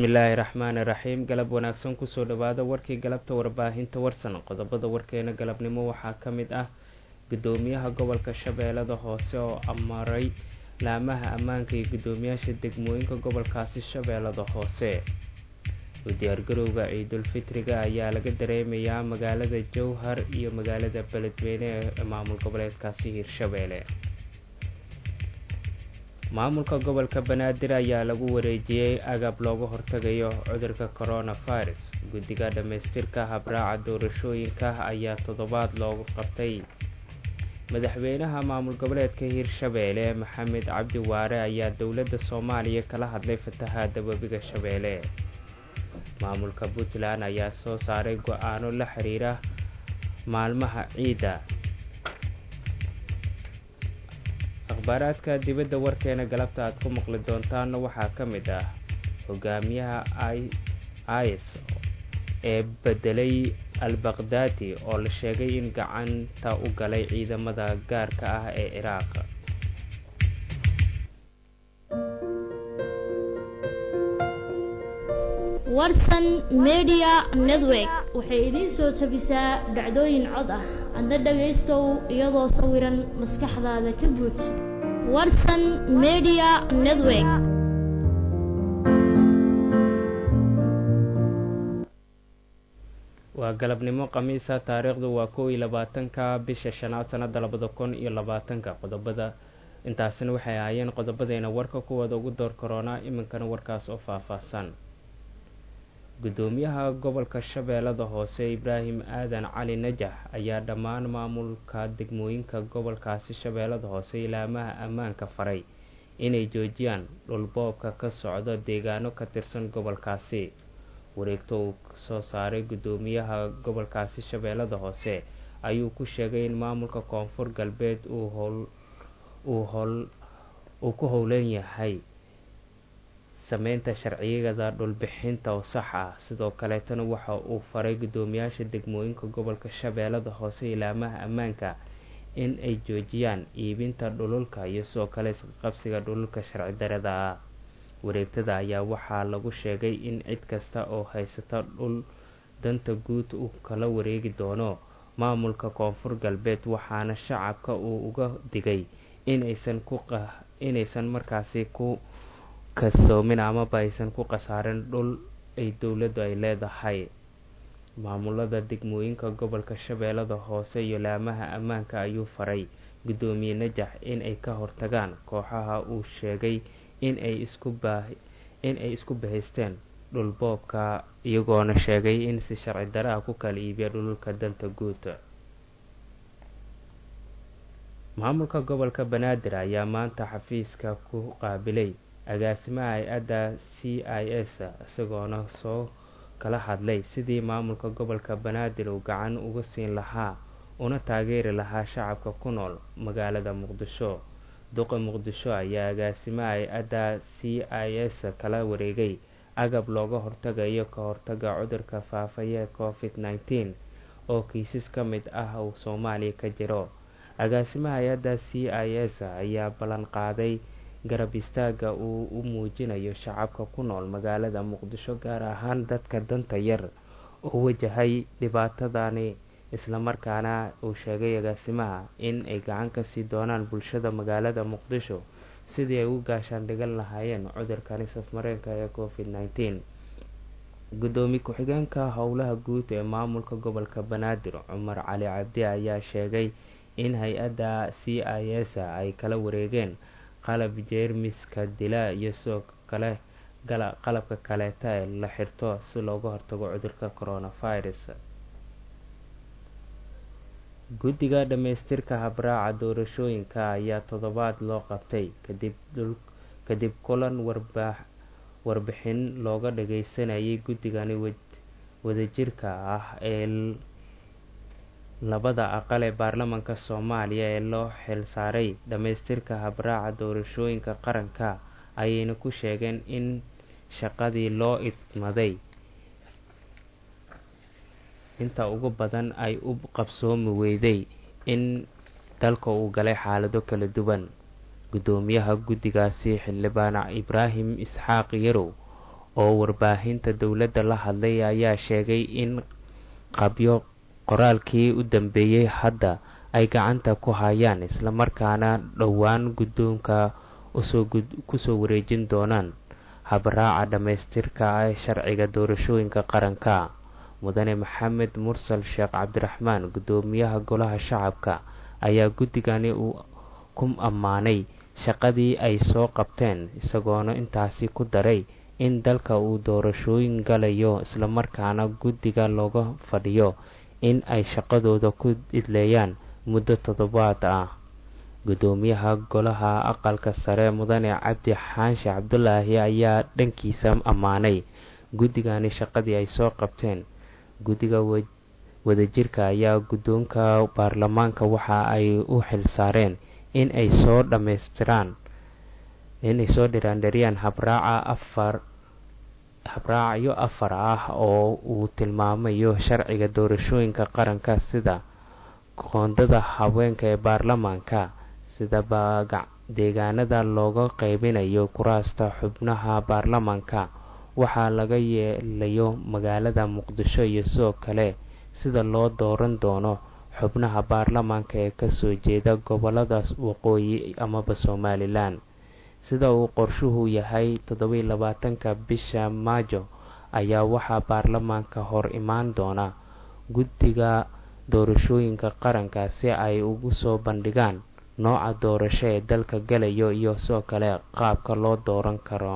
bismillaahi raxmaani raxiim galab wanaagsan kusoo dhawaada warkii galabta warbaahinta warsan qodobada warkeena galabnimo waxaa ka mid ah gudoomiyaha gobolka shabeellada hoose oo amaray laamaha ammaanka iyo gudoomiyaasha degmooyinka gobolkaasi shabeellada hoose u diyaargarowga ciidulfitriga ayaa laga dareemayaa magaalada jowhar iyo magaalada beledweyne ee maamul goboleedkaasi hirshabeelle maamulka gobolka banaadir ayaa lagu wareejiyey agab looga hortagayo cudurka coronavirus guddiga dhammaystirka habraaca doorashooyinka ayaa toddobaad loogu qabtay madaxweynaha maamul goboleedka hirshabeelle maxamed cabdi waare ayaa dowladda soomaaliya kala hadlay fatahaada webiga shabeelle maamulka puntland ayaa soo saaray go-aano la xiriira maalmaha ciidda akhbaaraadka dibadda warkeena galabta aad ku maqli doontaanna waxaa ka mid ah hogaamiyaha is ee bedelay al-baqdaadi oo la sheegay in gacanta u galay ciidamada gaarka ah ee ciraaq warsan media network waxay idiin soo jabisaa dhacdooyin cod ah adna dhagaystow iyadoo sawiran maskaxdaada ka buuj warsan media network waa galabnimo khamiisa taariikhdu waa kow iyo labaatanka bisha shanaad sanada labada kun iyo labaatanka qodobada intaasina waxay ahaayeen qodobadeena warka kuwooda ugu door karoonaa iminkana warkaas oo faahfaahsan gudoomiyaha gobolka shabeellada hoose ibraahim aadan cali najax ayaa dhammaan maamulka degmooyinka gobolkaasi shabeellada hoose ilaamaha ammaanka faray inay joojiyaan dhulboobka ka socdo deegaano ka tirsan gobolkaasi wareegto uu soo saaray gudoomiyaha gobolkaasi shabeellada hoose ayuu ku sheegay in maamulka koonfur galbeed uu ku howlan yahay sameynta sharciyada dhulbixinta oo sax ah sidoo kaleetana waxa uu faray gudoomiyaasha degmooyinka gobolka shabeellada hoose ilaamaha ammaanka in ay joojiyaan iibinta dhululka iyo sidoo kale isqabsiga dhululka sharci darada ah wareegtada ayaa waxaa lagu sheegay in cid kasta oo haysata dhul danta guud uu kala wareegi doono maamulka koonfur galbeed waxaana shacabka uu uga digay inaysan markaasi ku kasoomin amaba aysan ku khasaarin dhul ay dowladdu ay leedahay maamulada degmooyinka gobolka shabeellada hoose iyo laamaha ammaanka ayuu faray gudoomiye najax in ay ka hortagaan kooxaha uu sheegay in ay isku bahaysteen dhulboobka iyagoona sheegay in si sharci daraha ku kala iibiya dhululka danta guud maamulka gobolka banaadir ayaa maanta xafiiska ku qaabilay agaasimaha hay-adda c i s isagoona soo kala hadlay sidii maamulka gobolka banaadir uu gacan uga siin lahaa una taageeri lahaa shacabka ku nool magaalada muqdisho duqa muqdisho ayaa agaasimaha hay-adda c i s kala wareegay agab looga hortagayo ka hortaga cudurka faafaya covid nneteen oo kiisas ka mid ah uu soomaaliya ka jiro agaasimaha hay-adda c i s ayaa ballan qaaday garab istaaga uu u muujinayo shacabka ku nool magaalada muqdisho gaar ahaan dadka danta yar oo wajahay dhibaatadani islamarkaana uu sheegay agaasimaha in ay gacan ka sii doonaan bulshada magaalada muqdisho sidii ay u gaashaan dhigan lahaayeen cudurkani safmareenka ee covid nneteen gudoomiye ku-xigeenka howlaha guud ee maamulka gobolka banaadir cumar cali cabdi ayaa sheegay in hay-adda c i s ay kala wareegeen qalab jeermiska dila iyo sidoo kale qalabka kaleeta ee la xirto si looga hortago cudurka coronavirus guddiga dhammaystirka habraaca doorashooyinka ayaa toddobaad loo qabtay kadib kulan warbixin looga dhageysanayay guddigani wadajirka ah ee labada aqal ee baarlamaanka soomaaliya ee loo xilsaaray dhammaystirka habraaca doorashooyinka qaranka ayayna ku sheegeen in shaqadii loo idmaday inta ugu badan ay u qabsoomi weyday in dalka uu galay xaalado kala duwan gudoomiyaha guddigaasi xildhibaan ibraahim isxaaq yarow oo warbaahinta dowladda la hadlay ayaa sheegay in qabyo qoraalkii u dambeeyey hadda ay gacanta ku hayaan islamarkaana dhowaan guddoonka kusoo wareejin doonaan habraaca dhammaystirka ee sharciga doorashooyinka qaranka mudane maxamed mursal sheekh cabdiraxmaan guddoomiyaha golaha shacabka ayaa guddigani uu ku ammaanay shaqadii ay soo qabteen isagoona intaasi ku daray in dalka uu doorashooyin galayo islamarkaana guddiga looga fadhiyo in ay shaqadooda ku idleeyaan muddo toddobaad ah guddoomiyaha golaha aqalka sare mudane cabdi xaanshe cabdulaahi ayaa dhankiisa ammaanay guddigani shaqadii ay soo qabteen guddiga wadajirka ayaa guddoonka baarlamaanka waxa ay u xilsaareen in ay soo dhammaystiraan inay soo dhiraandhariyaan habraaca afar habraacyo afar ah oo uu tilmaamayo sharciga doorashooyinka qaranka sida qoondada haweenka ee baarlamaanka sida deegaanada looga qeybinayo kuraasta xubnaha baarlamaanka waxaa laga yeelayo magaalada muqdisho iyo sidoo kale sida loo dooran doono xubnaha baarlamaanka ee kasoo jeeda goboladaas waqooyi amaba somalilan sida uu qorshuhu yahay toddobiy labaatanka bisha maajo ayaa waxaa baarlamaanka hor imaan doona guddiga doorashooyinka qaranka si ay ugu soo bandhigaan nooca doorasho ee dalka galayo iyo sidoo kale qaabka loo dooran karo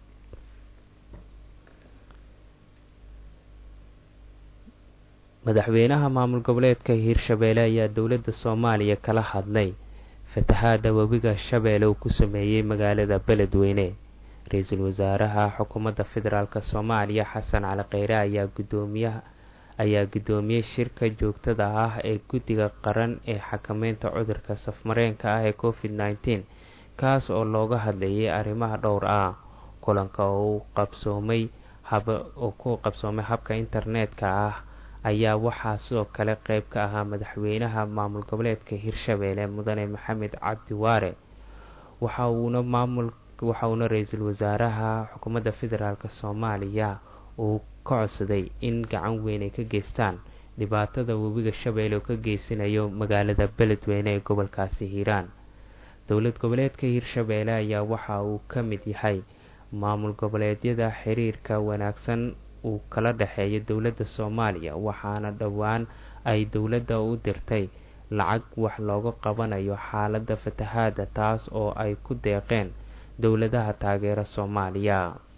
madaxweynaha maamul goboleedka hiirshabeelle ayaa dowladda soomaaliya kala hadlay fatahaada webiga shabeelle uu ku sameeyey magaalada beledweyne ra-iisul wasaaraha xukuumadda federaalk soomaaliya xasan cali kheyre ayaa gudoomiyaha ayaa guddoomiyey shirka joogtada ah ee guddiga qaran ee xakameynta cudurka safmareenka ah ee covid nneteen kaas oo looga hadlayay arrimaha dhowr ah kulanka oo qabsoomay oo ku qabsoomay habka internetka ah ayaa waxaa sidoo kale qeyb ka ahaa madaxweynaha maamul goboleedka hirshabeelle mudane maxamed cabdi waare waxa uuna maamul waxa uuna ra-iisul wasaaraha xukuumadda federaalk soomaaliya uu ka codsaday in gacan weyn ay ka geystaan dhibaatada webiga shabeelle oo ka geysanayo magaalada beledweyne ee gobolkaasi hiiraan dowlad goboleedka hiirshabeelle ayaa waxa uu ka mid yahay maamul goboleedyada xiriirka wanaagsan uu kala dhexeeyo dowladda soomaaliya waxaana dhowaan ay dowladda u dirtay lacag wax looga qabanayo xaaladda fatahaada taas oo ay ku deeqeen dowladaha taageera soomaaliya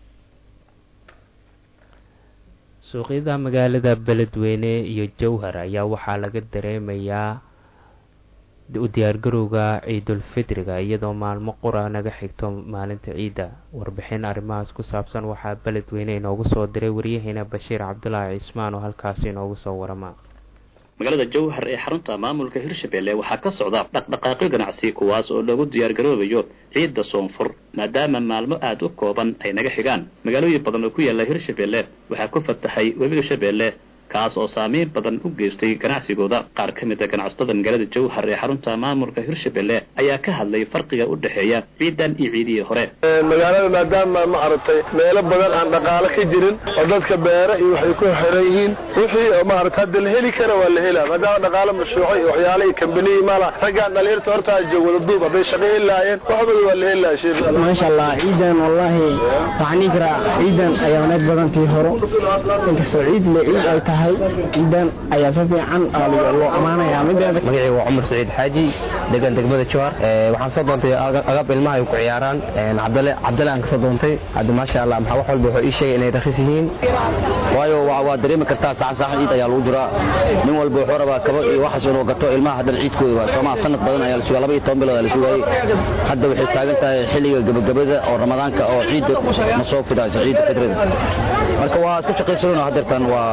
suuqyada magaalada beledweyne iyo jowhar ayaa waxaa laga dareemayaa u diyaargarowga ciidulfitriga iyadoo maalmo qura naga xigto maalinta ciidda warbixin arrimahaas ku saabsan waxaa beledweyne inoogu soo diray waryaheena bashiir cabdulaahi cismaan oo halkaasi inoogu soo warama magaalada jowhar ee xarunta maamulka hirshabelle waxaa ka socda dhaqdhaqaaqyo ganacsi kuwaas oo lagu diyaargaroobayo ciidda soonfur maadaama maalmo aada u kooban ay naga xigaan magaalooyin badan oo ku yaalla hirshabelle waxaa ku fatahay webiga shabeelle kaas oo saamayn badan u geystay ganacsigooda qaar ka mid a ganacsatada magaalada jowhar ee xarunta maamulka hirshabelle ayaa ka hadlay farqiga u dhexeeya ciidan iyo ciidihii hore magaalada maadaama ma aragtay meelo badan aan dhaqaalo ka jirin oo dadka beere iyo waxay ku xiran yihiin wixii maarata hadda la heli kara waa la helaa maadaama dhaqaalo mashruuco iyo waxyaala iyo kambaniyi mala raggaan dhalinyarta hortaa joog wada duub hadday shaqo heli lahaayeen waxbada waa la heli lahaa sheekh maasha allah ciidan wallaahi waxaan dhihi karaa ciidan ayaa wanaag badan tii horo inkastoo ciid le ciid ay tahay ciidan ayaa si fiican loo ammaanayaa mideeda magacayga waa cumar saciid xaaji degan degmada jowhar waxaan soo doontay agab ilmaha ay ku ciyaaraan cabdale cabdale aan kasoo doontay hadda maasha allah maxaa wax walba wuxuu ii sheegay inay rakhis yihiin waayo waa dareemi kartaa saxan saxan ciid ayaa lagu jiraa nin walba wuxuu rabaa kabo iyo waxaas inuu gato ilmaha haddana ciidkooda waa soomaa sanad badan ayaa la sugaa laba iyo toban bilood ayaa la sugaayey hadda waxay taagan tahay xilliga gabagabada oo ramadaanka oo ciidda ma soo fidayso ciidda fitrada marka waa iska shaqaysanona hadeertan waa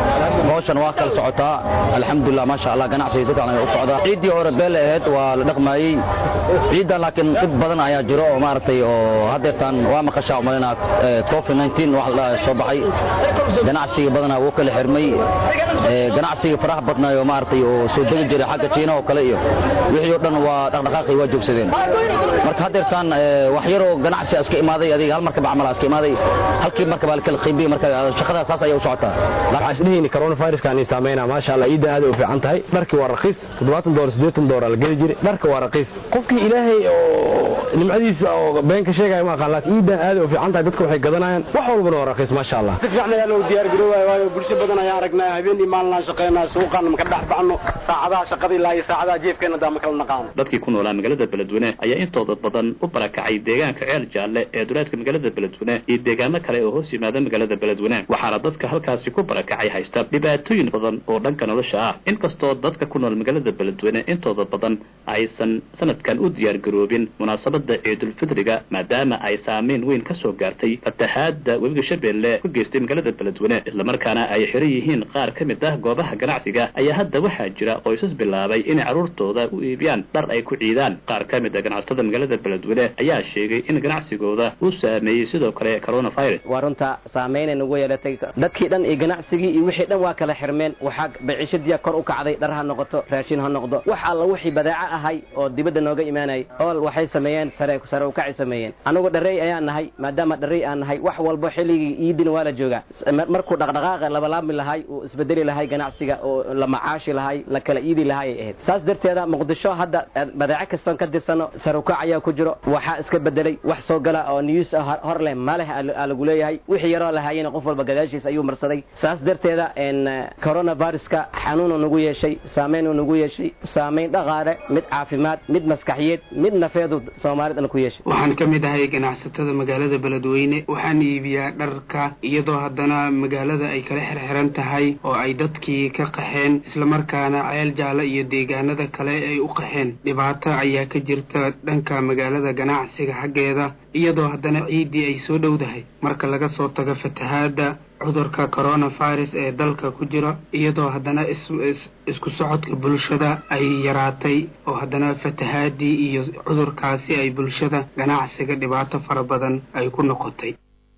hawshan waa kala socotaa alxamdulilah maasha allah ganacsiga si fiican ayaa u socdaa ciiddii hore beele ahayd waa la dhaqmaayey ciiddan laakiin dhib badan ayaa jiro oo maaragtay oo haddeertaan waa maqashaa umalinaa covid 19 wax la soo baxay ganacsiga badanaa wuu kala xirmay ganacsiga faraha badnaayo maaragtay oo soo degi jiray xagga jiina oo kale iyo wixii oo dhan waa dhaqdhaqaaqii waa joogsadeen marka haddeertaan wax yaroo ganacsi iska imaaday adiga hal markaba camal iska imaaday halkii markaba la kala qiibiyey marka shaqada saas ayay u socotaa waxaan isdhehayni coronaviruskaan isaameynaa maasha allah ciidda aad u fiican tahay dharkii waa raqiis toddobaatan doolar siddeetan doolar la geli jiray dharka waa raqiis qofkii ilaahay oo nimcadiisa oo beenka sheegaya ma aqaan laakiin ciiddan aad u fiican tahay dadka waxay gadanayaan wax walbana waa raqiis maasha allah si fiican ayaa loo diyaar garoobaya waayo bulsho badan ayaan aragnaa habeen iyo maalin aan shaqaynaa suuqan maka dhex baxno saacadaha shaqada ilaa iyo saacadaha jeefkeena daa ma kala naqaano dadkii ku noolaa magaalada beledweyne ayaa intooda badan u barakacay deegaanka ceel jaalle ee duleedka magaalada beledweyne iyo deegaano kale oo hoos yimaada magaalada beledweyne waxaana dadka halkaasi ku barakacay haysta dhibaatooyin badan oo dhanka nolosha ah inkastoo dadka ku nool magaalada beledweyne intooda badan aysan sanadkan u diyaar garoobin munaasabada ciidulfidriga maadaama ay saameyn weyn ka soo gaartay fatahaada webiga shabeelle ku geystay magaalada beledweyne islamarkaana ay xiran yihiin qaar ka mid ah goobaha ganacsiga ayaa hadda waxaa jira qoysas bilaabay inay carruurtooda u iibiyaan dhar ay ku ciidaan qaar ka mid a ganacsatada magaalada beledweyne ayaa sheegay in ganacsigooda uu saameeyey sidoo kale coronavirus waa runta saameynay nagu yeelatay dadkii dhan iyo ganacsigii iyo wixii dhan waa kala xirmeen waxaa baciishadiya kor u kacday dhar ha noqoto raashin ha noqdo wax alla wixii badaaco ahay oo dibadda nooga imaanayay ool waxay sameeyeen sare sare ukacay sameeyeen anagu dharrey ayaan nahay maadaama dharrey aan nahay wax walbo xilligii iidin waa la joogaa markuu dhaqdhaqaaqa labalaabmi lahay uu isbedeli lahay ganacsiga oo la macaashi lahay la kala iidi lahay ay ahayd saas darteeda muqdisho hadda badaaco kastoon ka dirsano sarukac ayaa ku jiro waxaa iska bedelay wax soo gala oo news hor leh maleh aa lagu leeyahay wixii yaroo lahaayena qof walba gadaashiis ayuu marsaday saas darteeda coronaviruska xanuunu nagu yeeshay saameynuu nagu yeeshay saameyn dhaqaale mid caafimaad mid maskaxiyeed mid nafeedu soomaalidana ku yeeshay waxaan ka mid ahay ganacsatada magaalada beledweyne waxaan iibiyaa dharka iyadoo haddana magaalada ay kala xirxiran tahay oo ay dadkii ka qaxeen islamarkaana ceel jaale iyo deegaanada kale ay u qaxeen dhibaato ayaa ka jirta dhanka magaalada ganacsiga xaggeeda iyadoo haddana ciiddii ay soo dhowdahay marka laga soo tago fatahaadda cudurka coronavirus ee dalka ku jira iyadoo haddana isku socodka bulshada ay yaraatay oo haddana fatahaadii iyo cudurkaasi ay bulshada ganacsiga dhibaato fara badan ay ku noqotay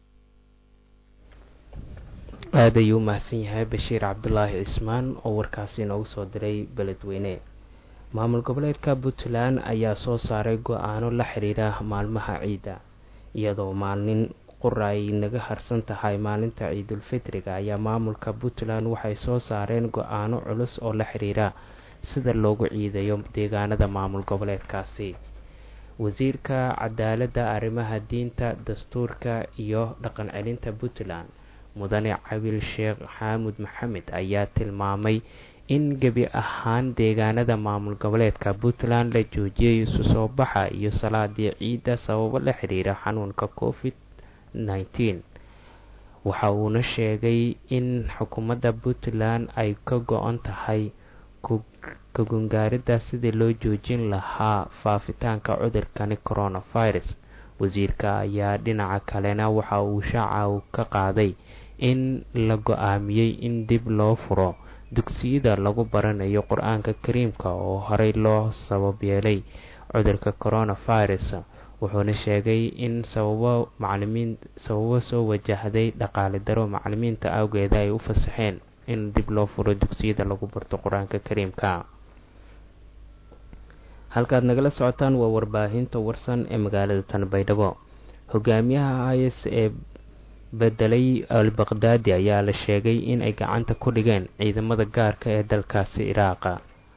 aad ayuu u mahadsan yahay bashiir cabdulaahi cismaan oo warkaasi noogu soo diray beledweyne maamul goboleedka puntland ayaa soo saaray go-aano la xiriira maalmaha ciidda iyadoo maalin qura ay naga harsan tahay maalinta ciidulfitriga ayaa maamulka puntland waxay soo saareen go-aano culus oo la xiriira sida loogu ciidayo deegaanada maamul goboleedkaasi wasiirka cadaaladda arrimaha diinta dastuurka iyo dhaqan celinta puntland mudane cabil sheekh xaamud maxamed ayaa tilmaamay in gebi ahaan deegaanada maamul goboleedka puntland la joojiyay isu soo baxa iyo salaadii ciidda sababo la xiriira xanuunka covid nneteen waxa uuna sheegay in xukuumadda puntland ay ka go-on tahay kagungaaridda sidii loo joojin lahaa faafitaanka cudurkani coronavirus wasiirka ayaa dhinaca kalena waxa uu shaaca ka qaaday in la go-aamiyey in dib loo furo dugsiyada lagu baranayo qur-aanka kariimka oo horey loo sabab yeelay cudurka coronavirus wuxuuna sheegay in sababo macalimiin sababo soo wajahday dhaqaale daro macalimiinta awgeeda ay u fasaxeen in dib loo furo dugsiyada lagu barto qur-aanka kariimka halkaad nagala socotaan waa warbaahinta warsan ee magaalada tanbaydhabo hogaamiyaha is ee bedelay al baqdaadi ayaa la sheegay in ay gacanta ku dhigeen ciidamada gaarka ee dalkaasi iraaqa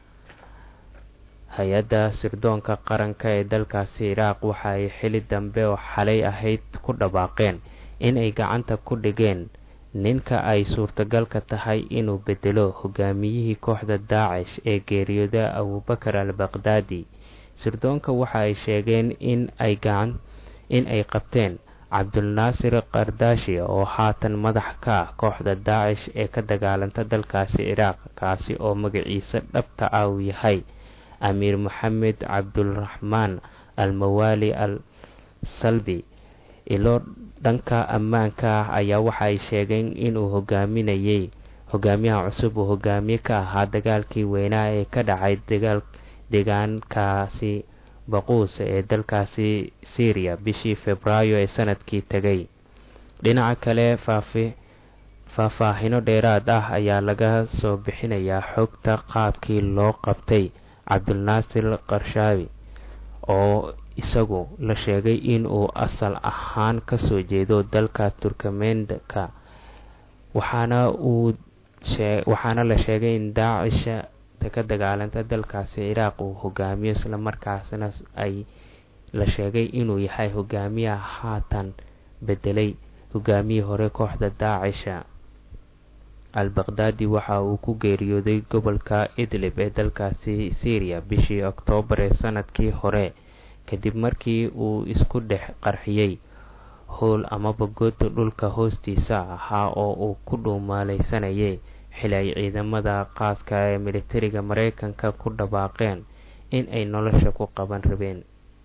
hay-adda sirdoonka qaranka ee dalkaasi iraaq waxa ay xili dambe oo xalay ahayd ku dhawaaqeen in ay gacanta ku dhigeen ninka ay suurtagalka tahay inuu bedelo hogaamiyihii kooxda daacish ee geeriyooda abubakar al baqdaadi sirdoonka waxa ay sheegeen in ay gacan in ay qabteen cabdulnaasir kardaashi oo haatan madax ka ah kooxda daacish ee ka dagaalanta dalkaasi iraaq kaasi oo magaciisa dhabta ah uu yahay amiir moxamed cabduraxmaan almawaali al salbi ilo dhanka ammaanka ah ayaa waxa ay sheegeen inuu hogaaminayay hogaamiyaha cusub uu hogaamiye ka ahaa dagaalkii weynaa ee ka dhacay deegaankaasi baquus ee dalkaasi syriya bishii februaayo ee sanadkii tegay dhinaca kale faafi faahfaahino dheeraad ah ayaa laga soo bixinayaa xogta qaabkii loo qabtay cabdilnaasir qarshaawi oo isagu la sheegay inuu asal ahaan kasoo jeedo dalka turkamenka waxaana uu waxaana la sheegay in daacisha ka dagaalanta dalkaasi ciraaq uu hogaamiyo islamarkaasna ay la sheegay inuu yahay hogaamiyaha haatan bedelay hogaamiyii hore kooxda daacisha al baqdaadi waxa uu ku geeriyooday gobolka idlib ee dalkaasi syriya bishii oktoobar ee sanadkii hore kadib markii uu isku dhex qarxiyey howl amaba gooda dhulka hoostiisa ahaa oo uu ku dhuumaaleysanayay xili ay ciidamada qaaska ee militariga mareykanka ku dhawaaqeen in ay nolosha ku qaban rabeen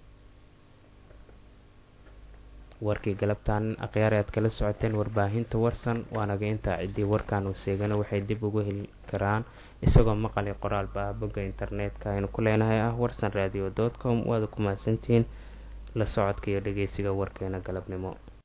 warkii galabtaan akhyaar aad kala socoteen warbaahinta warsan waanaga intaa ciddii warkan uu seegana waxay dib ugu heli karaan isagoo maqali qoraalba ah bogga internetka aynu ku leenahay ah warsan radio com waada ku mahadsantihiin la socodka iyo dhageysiga warkeena galabnimo